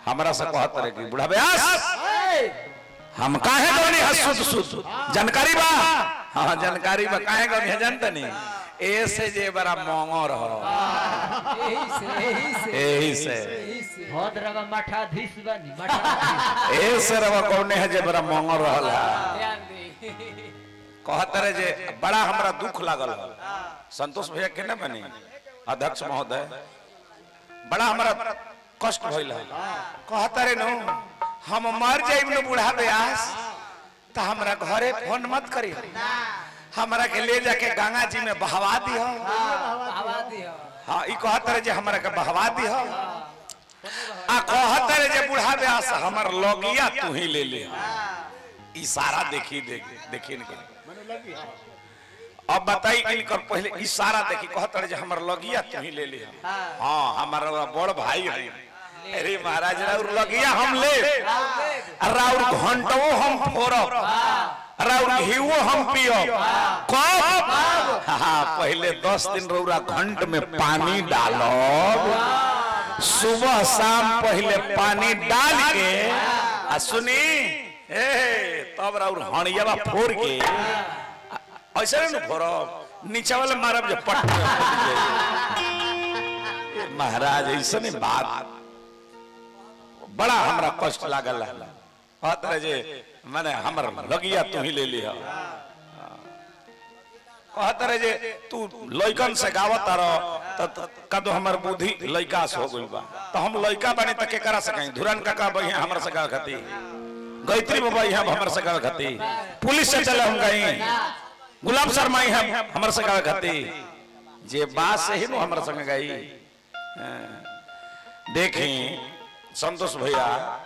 हमरा से कहत रहे कि बुढ़ा ब्यास हम काहे गनी हसुत सुत जानकारी बा हां जानकारी बा काहे गनी है जानत नहीं ऐसे जे बड़ा मोंगो रहो यही से यही से एही से यही से भद्रवा मठाधीश बनी मठाधीश ऐसे रवा कौने है जे बड़ा मोंगो रहल है ध्यान दे कहत रहे जे बड़ा हमरा दुख लागल है संतोष भैया के न बनी अध्यक्ष महोदय बड़ा हमरा कष्ट भइल है कहत रहे नु हम मर जाइब न बूढ़ा ब्यास त हमरा घरे फोन मत करी हमरा के ले जाके गंगा जी में बहवा दियो हवा दियो हाँ ई कहत रहे जे हमरा के बहवा दियो आ कहत रहे जे बूढ़ा ब्यास हमर लगिया तू ही ले ले इशारा देखी देख देखी इनके अब बताई इनकर पहले इशारा देखी कहत रहे जे हमर लगिया तू ही ले ले हाँ हमारा बड़ भाई है अरे महाराज राउर लगिया हम ले राउर घंटो हम फोड़ब राउर घीवो हम पियब कब हाँ पहले दस दिन रौरा घंट में पानी डालब सुबह शाम पहले पानी डाल के आ सुनी ए तब राउर हणियावा फोड़ के आ- ऐसे नहीं फोड़ब नीचे वाले मारब जे पट में फट जाई। ए, महाराज ऐसे नहीं बात बड़ा हमरा कष्ट लागल है कहत रहे जे माने हमर लगिया तू ही ले लिया कहत रहे जे तू लइकन से गावत रह त कदो हमर बुद्धि लइका से हो गइल बा तो हम लइका बनी त के करा सकाई धुरन काका बहिया हमर से गाव खती गायत्री बाबा यहाँ हमर से गाव खती पुलिस से चले हम गई गुलाम शर्मा यहाँ हमर से गाव खती जे बात से ही नो हमर संग गई देखी संतोष भैया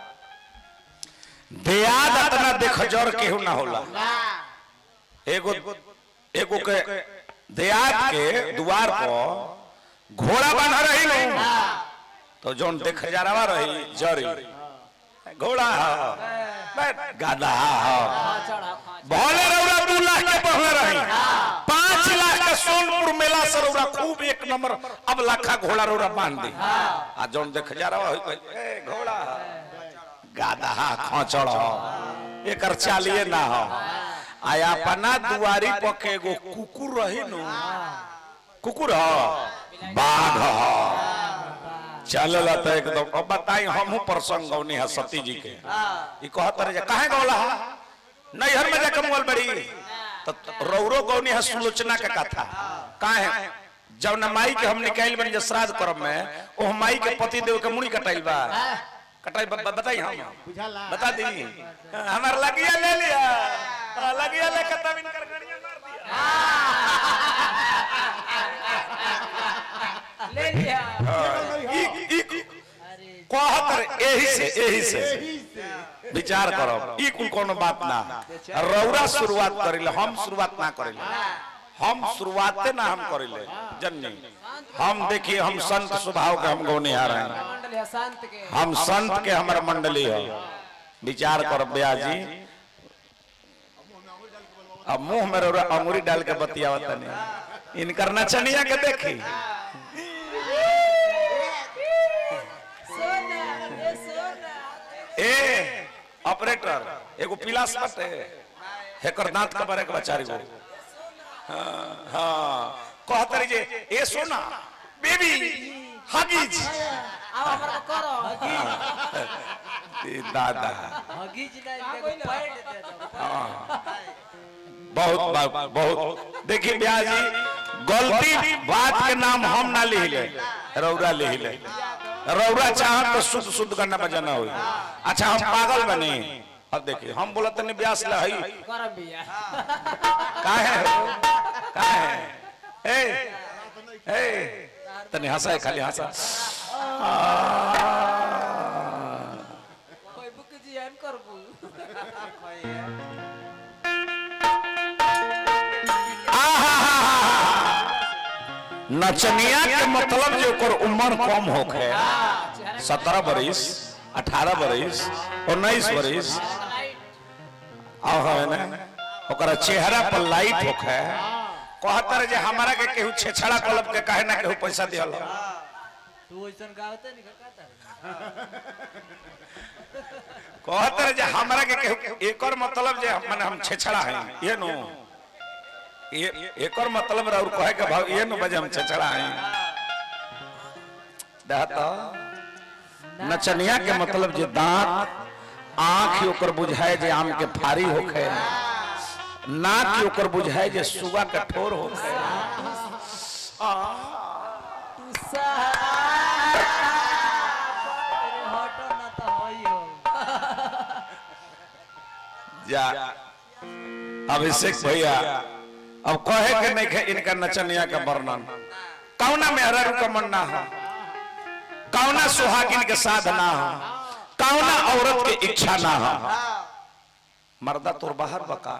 दियाद अपना देख जर केहू ना होला एगो एगो के दियाद के द्वार पर घोड़ा बांधा रही लो तो जोन देख जरावा रही जरी घोड़ा ह बैठ, गाधा ह चढ़ा खा भले रौरा दू लाख के पहले रही पांच लाख के सोनपुर मेला से रौरा खूब एक नंबर अब लाखा घोड़ा रौरा बांध दी आ जोन देख जा रहा हो ए घोड़ा गाधा खोचड़ एकर चालिए ना हो आया अपना दुआरी पर के एगो कुकुर रही नु कुकुर ह बाघ ह चलल त एकदम अब बताई हमहू प्रसंग गौनी है सती जी के ई कहत रहे जे काहे गौला है नैहर में जाके मोल बड़ी तो रौरो गौनी है सुलोचना के कथा काहे जब न माई के हम निकाल बन जे श्राद्ध करब में ओ माई के पति देव के मुड़ी कटाइल बा कटाई ब- ब- बताई हम बता दी हमार लगिया ले लिया हाँ, लगिया ले के तब इनकर गड़िया मार दिया ले लिया ई- ई- कहत रहे एही से एही से विचार करो ई कुल कोनो बात ना रौरा शुरुआत करिले हम शुरुआत ना करिले हम शुरुआते ना हम करिले जन्नी हम देखिए हम संत स्वभाव के हम गौनिहार हैं मंडल है शांत के हम संत के हमारा मंडली है विचार करो ब्याह जी अब मुंह में रौरा अंगूरी डाल के बतियावत नहीं इनकर नचनिया के देखी सोना ए सोना ए ऑपरेटर एगो पिलास बटे हेकर दांत का बारे के बचारी गो हाँ हाँ कहत रही जे ए सोना बेबी हगीज अब हमरा करो ए दादा हगीज नहीं देखो पैंट दे दो बहुत बा- बहुत देखिए ब्याह जी गलती बात के नाम हम ना लिख ले रौरा लिख ले रौरा चाह तो शुद्ध शुद्ध करना बजाना हुई अच्छा हम पागल बने अब देखिए हम बोला तने ब्यास ला हई करम बिया काहे काहे ए ए तने हंसा है खाली हंसा कोई बुक जी हम करबू नचनिया के मतलब जो ओकर उम्र कम होखे सत्रह बरिस अठारह बरिस उन्नीस बरिस और है ना ओकरा चेहरा पर लाइट होखे कहतर जे हमारा के केहू छेछड़ा कलब के काहे ना केहू पैसा दिहल तू ऐसा गावते नहीं कहता कहत रहे जे हमरा के केहू एकर मतलब जे माने हम छेछड़ा है ये नो ये एकर मतलब और कहे के भाव ये नो बजे हम छेछड़ा है दहता नचनिया के मतलब जे दांत आंख ओकर बुझाए जे आम के फारी होखे नाक ओकर बुझाए जे सुगा के ठोर होखे हटो ना तो होइयो जा अभिषेक भैया अब कहे के नहीं खे इनका नचनिया का वर्णन कौना में हरर का मन ना हो कौना सुहागिन के साथ ना हो कौना औरत के इच्छा ना हो मर्दा तोर बाहर बका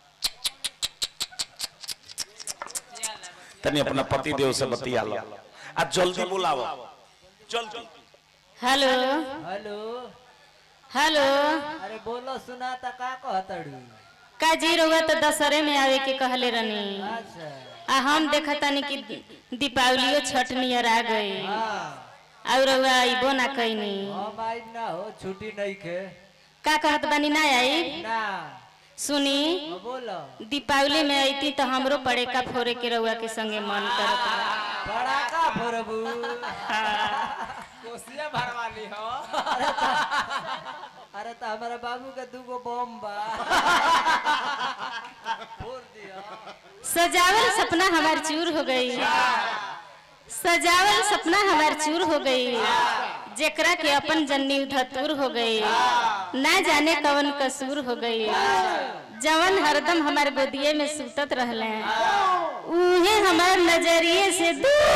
तनी अपना पति देव से बतिया लो आ जल्दी बुलाओ जल्दी हेलो हेलो हेलो अरे बोलो सुना ता का कहतड़ू का जी रहुआ तो दशहरे में आवे के कहले रनी अच्छा आ हम देखतानी कि दीपावलियो छठ नियर आ गई हाँ और रहुआ आइबो ना कैनी हम आई ना हो छुट्टी नहीं खे का कहत बानी ना आई ना सुनी हाँ, बोलो दीपावली में आईती तो हमरो पड़ेका फोड़े के रहुआ के संगे मन करत बा। पड़ाका फोड़बू कोसिया भरवाली हो अरे तो हमारा बाबू के दूगो बम बा फोड़ दिया सजावल सपना हमार चूर हो गई सजावल सपना हमार चूर हो गई जेकरा के अपन जन्नी धतूर हो गई ना जाने कवन कसूर हो गई जवन हरदम हमार गोदिये में सुतत रहले उहे हमार नजरिए से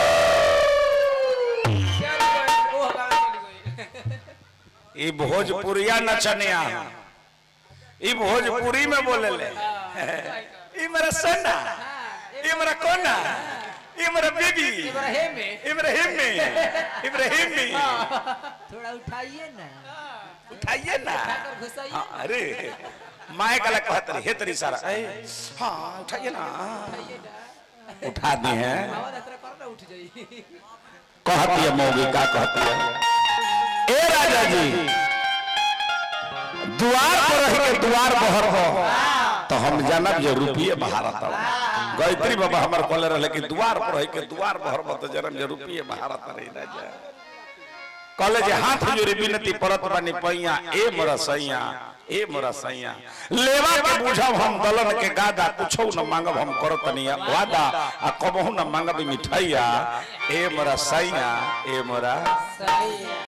दूर ओ गाँव चली गई ई भोजपुरिया नचनिया ई भोजपुरी में बोले ले ई मेरा सोना ई मेरा कोना ई मेरा बेबी इब्राहिम में इब्राहिम में इब्राहिम में थोड़ा उठाइए ना उठाइए ना कर घुसाइए हाँ, अरे माए गला कहत रही हे तेरी सारा ए, हाँ उठाइए ना उठा दी है आवाज अतरा कर ना उठ जाई कहती है मौगी का कहती है ए राजा जी द्वार पर रह के द्वार बहर हो तो हम जानब जे रुपये बहारत गायत्री बाबा हमर कहले रहले कि द्वार पर रह के द्वार बहर हो तो जनम जे रुपये बहारत रही राजा कहले जे हाथ जोड़ी बिनती परत बानी पैया ए मोरा सैया ए मोरा सैया लेवा के बुझब हम दलन के गादा कुछो न मांगब हम करत नहीं वादा आ कबहू न मांगब मिठाइया ए मोरा सैया ए मोरा सही